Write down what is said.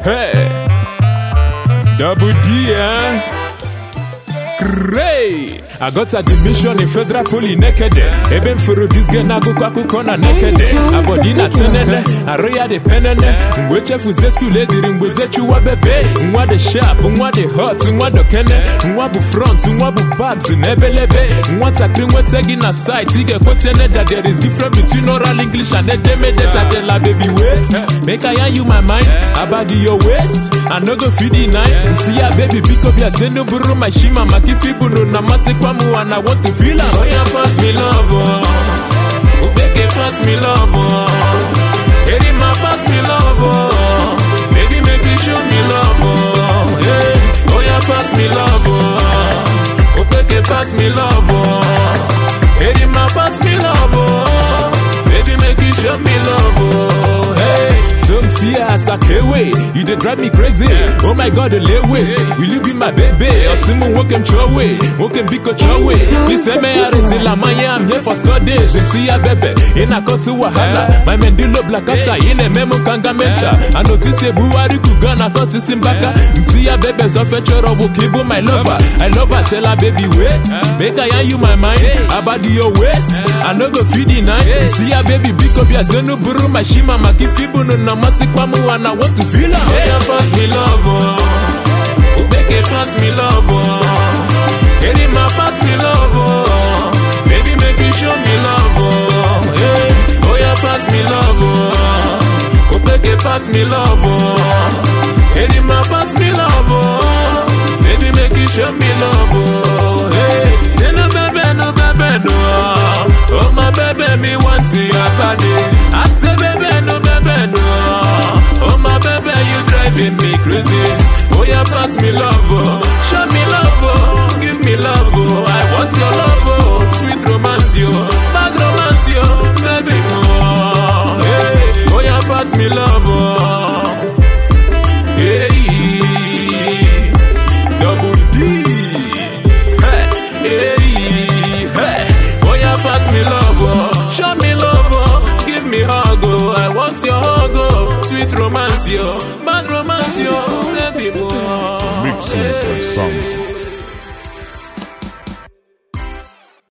Hey, Double D, eh? Great! I got admission in federal poly naked. Eben furu this girl na gukwa kuko na naked. Abodi na tenene, aroya de penene. Mweche fuze skule diri mbweze chuwa bebe. Mwa de sharp, mwa de hot, mwa do kene. Mwa bu front, mwa bu bags, nebelebe. Mwa takri mwe tegi na site. Ige kwetene that there is difference between oral English and edemede. I tell her baby wait, make I yarn you my mind. About your waist, I no go feed the night. See ya baby, pick up your zeno buru my shima makifi bunu na masekwamu and I want to feel her. Oh yeah, pass me love, oh. Ubeke pass me love, oh. Erima pass me love, oh. Baby make you show me love, oh. Yeah. Oh yeah, pass me love, oh. Ubeke pass me love, oh. Erima pass me love, oh. Baby make you show me love, oh. Hey. Some see us a way. You dey drive me crazy. Oh my god, the lay waste. Will you be my baby? Or someone walk him your way. Walk him big your way. This me are in la maya. I'm here for studies. Some see a baby. In a kosu wahala. My mendilo black outside. In a memo kanga mensa. I notice a buari kugana kosi simbaka. See a baby. So fetcher of kibu my lover. I love her. Tell her baby wait. Make I yarn you my mind. About your waist. I no go feed the night. See a baby. Big up your zenu buru my shima. Makifibu no na masikwamu and I want to feel her. Hey, yeah, pass me love, oh. Ubeke pass me love, oh. Erima pass me love, oh. Baby make you show me love, oh. Hey, oh yeah, pass me love, oh. Ubeke pass me love, oh. Erima pass me love, oh. Baby make you show me love, oh. Hey, say no baby, no baby, no. Oh my baby, me want see your body. I say baby, no baby, no. Oh my baby, you driving me crazy. Oh yeah, pass me love, oh. show me love, oh. give me love, oh. I want your love, oh. sweet romance, yo, bad romance, yo, baby more. Hey, oh yeah, pass me love, oh. Hey, double D. Hey, hey, hey. Oh yeah, pass me love, oh. show me love, oh. give me hug, oh. I want your hug, oh. sweet romance, yo, bad romance, yo, baby boy. Mixes by Sound